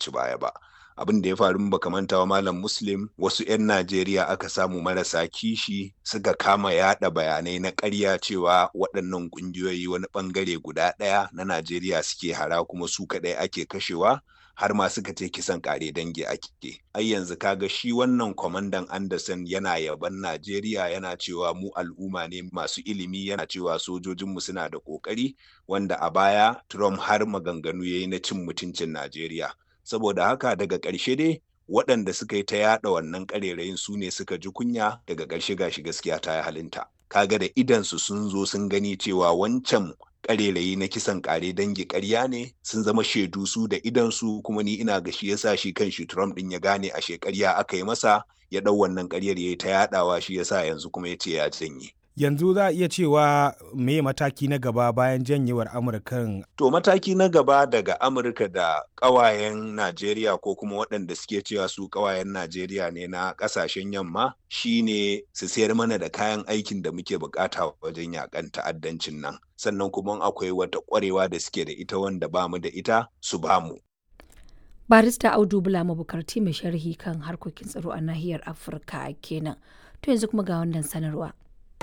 ci baya ba abin da ya faru baka manta wa malam muslim wasu 'yan najeriya aka samu marasa kishi suka kama yada bayanai na ƙarya cewa waɗannan ƙungiyoyi wani ɓangare guda ɗaya na najeriya suke hara kuma su kaɗai ake kashewa har ma suka ce kisan kare dangi ake ai yanzu kaga shi wannan kwamandan anderson yana yaban najeriya yana cewa mu al'umma ne masu ilimi yana cewa sojojinmu suna da ƙoƙari wanda a baya trump har maganganu ya yi na cin mutuncin najeriya saboda haka daga ƙarshe dai waɗanda suka yi ta yaɗa wannan ƙarerayin su ne suka ji kunya daga ƙarshe gashi gaskiya ta yi halinta kaga da idansu sun zo sun gani cewa wancan ƙarerayi na kisan ƙare dangi ƙarya ne sun zama shaidu su da idansu kuma ni ina ga shi yasa shi kan shi Trump ɗin ya gane a shekarya aka yi masa ya ɗau wannan ƙaryar ya yi ta yaɗawa shi yasa yanzu kuma ya ce ya janye. yanzu za a iya cewa me mataki na gaba bayan janyewar amurkan to mataki na gaba daga amurka da ƙawayen najeriya ko kuma waɗanda suke cewa su ƙawayen najeriya ne na ƙasashen yamma shine su sayar mana da kayan aikin da muke bukata wajen yakan ta'addancin nan sannan kuma akwai wata ƙwarewa da suke da ita wanda ba mu da ita su ba mu barista audu bula mabukarti mai sharhi kan harkokin tsaro a nahiyar afirka kenan to yanzu kuma ga wannan sanarwa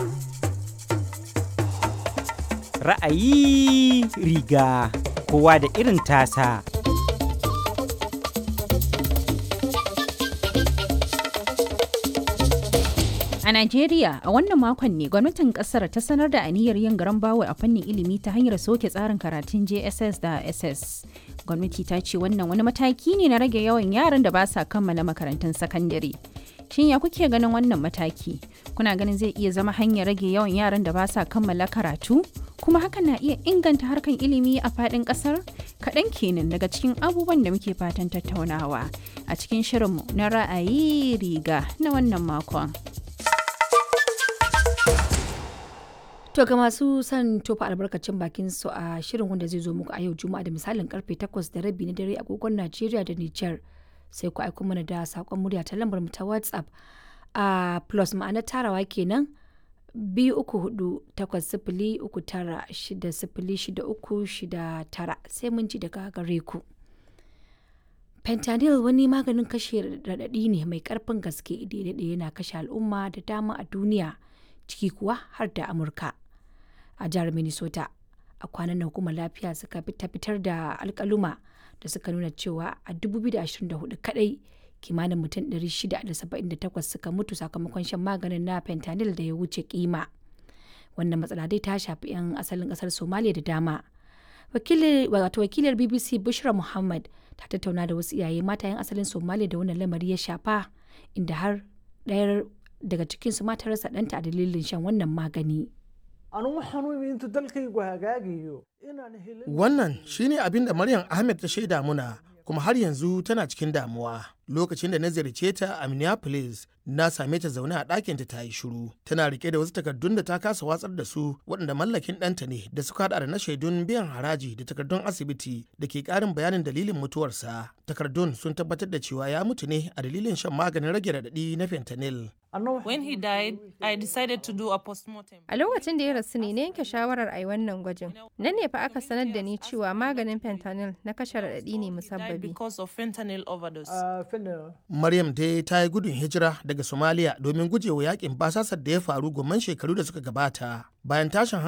Ra'ayi riga kowa da irin tasa. A Najeriya a wannan makon ne gwamnatin kasar ta sanar da aniyar yin garan bawo a fannin ilimi ta hanyar soke tsarin karatun JSS da SS. Gwamnati ta ce wannan wani mataki ne na rage yawan yaran da ba sa kammala makarantun sakandare. Shin ya kuke ganin wannan mataki? Kuna ganin zai iya zama hanyar rage yawan yaran da ba sa kammala karatu? Kuma hakan na iya inganta harkan ilimi a faɗin ƙasar? Kaɗan kenan daga cikin abubuwan da muke fatan tattaunawa a cikin shirinmu na ra'ayi riga na wannan makon. To ga masu son tofa albarkacin bakin su a shirin wanda zai zo muku a yau Juma'a da misalin karfe 8 da rabi na dare agogon Najeriya da Nijar. sai ku aiko mana da saƙon murya ta lambar mu ta whatsapp a plus ma'ana tarawa kenan biyu uku hudu takwas sifili uku tara shida sifili shida uku shida tara sai mun ji daga gare ku fentanyl wani maganin kashe raɗaɗi ne mai ƙarfin gaske daidai yana kashe al'umma da dama a duniya ciki kuwa har da amurka a jihar minnesota a kwanan nan hukumar lafiya suka fitar da alkaluma da suka nuna cewa a 2024 kadai kimanin mutum 678 suka mutu sakamakon shan maganin na fentanyl da ya wuce kima wannan matsala dai ta shafi 'yan asalin kasar somaliya da dama wato wakilar bbc bushra muhammad ta tattauna da wasu iyaye mata 'yan asalin somaliya da wannan lamari ya shafa inda har ɗayar daga cikinsu mata rasa ɗanta a dalilin shan wannan magani Wannan shine abin da Maryam Ahmed ta shaida muna kuma har yanzu tana cikin damuwa. Lokacin da na ziyarce ta a Minneapolis, na same ta zaune a ɗakinta ta yi shiru. Tana rike da wasu takardun da ta kasa watsar da su waɗanda mallakin ɗanta ne da suka haɗa da na shaidun biyan haraji da takardun asibiti da ke ƙarin bayanin dalilin mutuwarsa. Takardun sun tabbatar da cewa ya mutu ne a dalilin shan maganin rage raɗaɗi na fentanyl. When he died, I decided to do a postmortem. A lokacin da ya rasu ne na yanke shawarar a yi wannan gwajin. Nan ne fa aka sanar da ni cewa maganin fentanyl na kashe raɗaɗi ne musabbabi. Because of fentanyl overdose. Maryam dai ta yi gudun hijira daga Somalia domin gujewa yakin basasar da ya faru gomman shekaru da suka gabata. Bayan tashin